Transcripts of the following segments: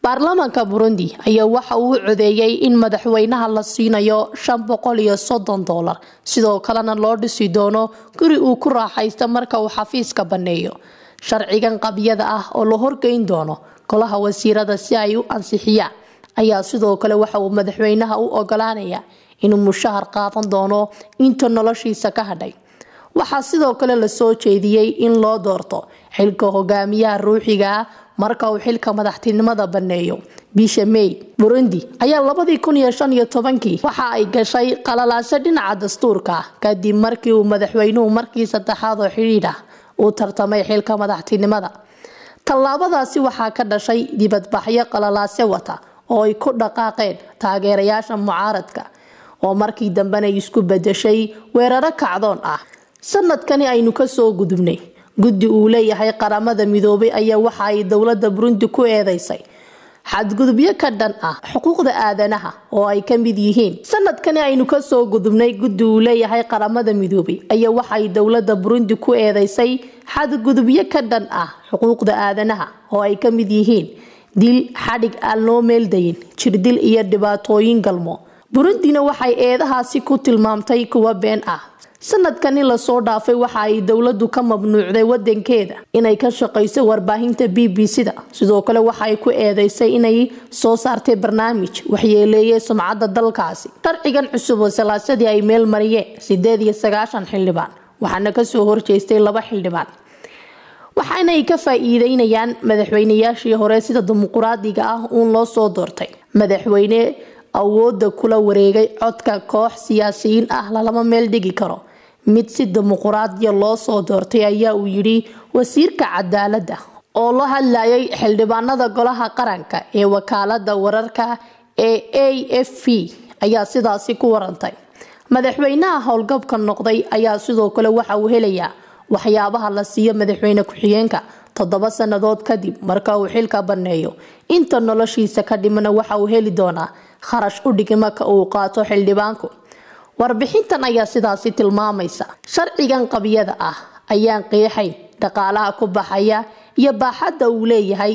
baarlamaanka burundi ayaa waxa uu codeeyey in madaxweynaha la siinayo shan boqol iyo soddon doolar sidoo kalena loo dhisi doono guri uu ku raaxaysta marka uu xafiiska banneeyo sharcigan qabyada ah oo la horgeyn doono golaha wasiirada si ay u ansixiyaan ayaa sidoo kale waxa uu madaxweynaha u ogolaanaya inuu mushahar qaadan doono inta noloshiisa ka hadhay waxaa sidoo kale lasoo jeediyey in loo doorto xilka hogaamiyaha ruuxiga ah marka uu xilka madaxtinimada baneeyo bisha may burundi ayaa labadii kun iyo shan iyo tobankii waxa ay gashay qalalaase dhinaca dastuurka ah kadib markii uu madaxweynuhu markii saddexaad oo xidhiidh ah uu tartamay xilka madaxtinimada tallaabadaasi waxaa ka dhashay dibadbaxyo qalalaase wata oo ay ku dhaqaaqeen taageerayaasha mucaaradka oo markii dambena isku bedeshay weeraro kacdoon ah sanadkani aynu kasoo gudubnay guddi uu leeyahay qaramada midoobay ayaa waxa ay dowlada burundi ku eedeysay xadgudubyo ka dhan ah xuquuqda aadanaha oo ay ka mid yihiin sanadkani aynu kasoo gudubnay guddi uu leeyahay qaramada midoobay ayaa waxaay dowlada burundi ku eedeysay xadgudubyo ka dhan ah xuquuqda aadanaha oo ay ka mid yihiin dil xadhig aan loo meeldayin jirdil iyo dhibaatooyin galmo burundina waxay eedahaasi ku tilmaamtay kuwa been ah sanadkani lasoo dhaafay waxa ay dowladu ka mamnuucday wadankeeda inay ka shaqayso warbaahinta b b c da sidoo kale waxaay ku eedeysay inay soo saartay barnaamij waxyeeleeyay sumcadda dalkaasi sharcigan cusub oo salaasadii ay meel mariyeen sideed iyo sagaashan xildhibaan waxaana kasoo horjeestay laba xildhibaan waxaanay ka faa-iideynayaan madaxweynayaashii hore sida dimuquraadiga ah uun loo soo doortay madaxweyne awooda kula wareegay codka koox siyaasiyiin ah lalama meel dhigi karo mid si dimuquraadiya loo soo doortay ayaa uu yidhi wasiirka cadaaladda oo la hadlayay xildhibaanada golaha qaranka ee wakaalada wararka ee a f p ayaa sidaasi ku warantay madaxweynaha howlgabka noqday ayaa sidoo kale waxa uu helayaa waxyaabaha la siiyo madaxweyne ku-xigeenka toddoba sannadood kadib marka uu xilka baneeyo inta noloshiisa ka dhimana waxa uu heli doonaa kharash u dhigma ka uu qaato xildhibaanku warbixintan ayaa sidaasi tilmaamaysa sharcigan qabyada ah ayaan qeexayn dhaqaalaha ku baxaya iyo baaxadda uu leeyahay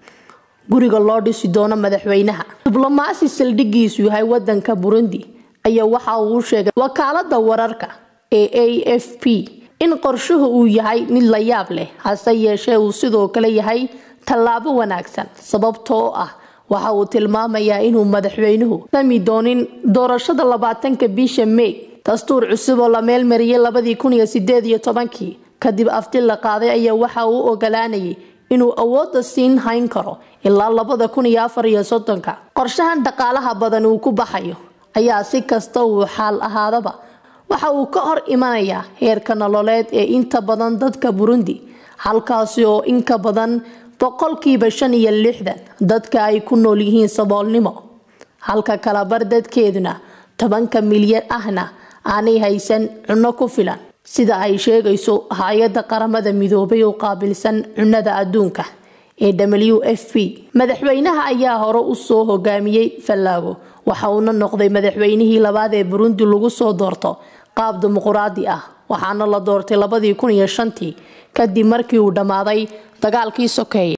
guriga loo dhisi doono madaxweynaha diblomaasi saldhigiisu yahay wadanka burundi ayaa waxa uu sheegay wakaalada wararka ee a f p in qorshuhu uu yahay mid la yaab leh hase yeeshee uu sidoo kale yahay tallaabo wanaagsan sababtoo ah waxa uu tilmaamayaa inuu madaxweynuhu sami doonin doorashada labaatanka bisha may dastuur cusub oo la meelmariyay labadii kun iyo sideed iyo tobankii kadib afti la qaaday ayaa waxa uu ogolaanayay inuu awooda siin hayn karo ilaa labada kun iyo afar iyo soddonka qorshahan dhaqaalaha badan uu ku baxayo ayaa si kasta uu xaal ahaadaba waxa uu ka hor imanayaa heerka nololeed ee inta badan dadka burundi halkaasi oo inka badan boqolkiiba shan iyo lixdan dadka ay ku nool yihiin saboolnimo halka kalabar dadkeeduna tobanka milyan ahna aanay haysan cunno ku filan sida ay sheegayso hay-adda qaramada midoobay oo qaabilsan cunnada adduunka ee w f p madaxweynaha ayaa hore usoo hogaamiyey fallaago waxa uuna noqday madaxweynihii labaad ee burundi lagu soo doorto qaab dimuquraadi ah waxaana la doortay labadii kun iyo shantii kadib markii uu dhammaaday dagaalkii sokeeye